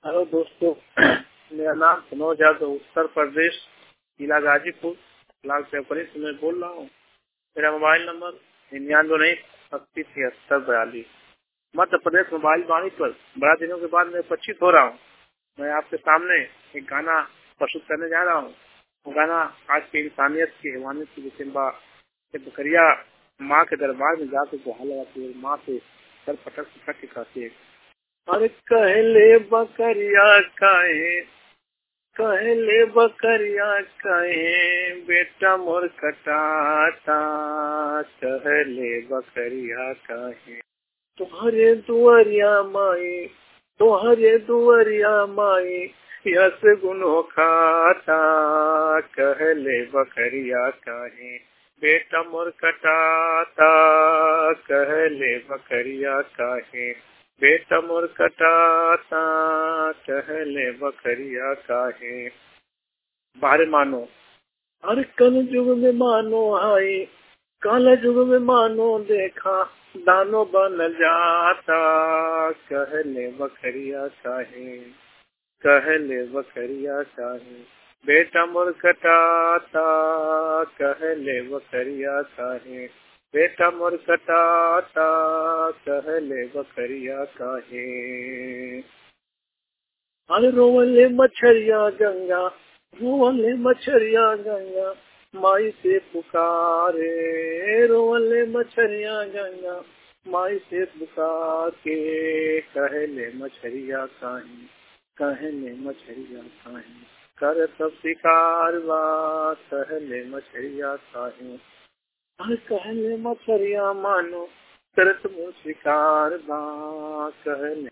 hello दोस्तों मेरा नाम मनोज यादव उत्तर प्रदेश जिला गाजीपुर लाल चौकड़ी से मैं बोल रहा हूँ मेरा मोबाइल नंबर निन्यानवे नहीं अस्सी छिहत्तर बयालीस मध्य प्रदेश मोबाइल वाणी पर बड़ा दिनों के बाद मैं उपस्थित हो रहा हूँ मैं आपके सामने एक गाना प्रस्तुत करने जा रहा हूँ वो गाना आज की इंसानियत की हैवानियत की विचिंबा बकरिया माँ के दरबार में जाकर गुहा लगाती है माँ से सर पटक पटक के कहती है अरे कहले बकरिया कहे कहले बकरिया कहे बेटा मोर कटाता कहले बकरिया कहे तुम्हारे दुआरिया माए तुम्हारे दुआरिया माए यस गुनो खाता कहले बकरिया कहे बेटा मोर कटाता कहले बकरिया कहे बेटा मोर कटाता कहले बकरिया काहे बारे मानो हर कल युग में मानो आए काल युग में मानो देखा दानो बन जाता कहले बकरिया काहे कहले बकरिया काहे बेटा मोर कटाता कहले बकरिया काहे बेटा मोर कटाता कहले बकरिया काहे अरे रोवले मछरिया गंगा रोवले मछरिया गंगा माई से पुकारे रोवले मछरिया गंगा माई से पुकार के कहले मछरिया काहे कहले मछरिया काहे कर सब शिकार बा कहले मछरिया काहे हर कहले मछरिया मानो करत मो शिकार बा कहले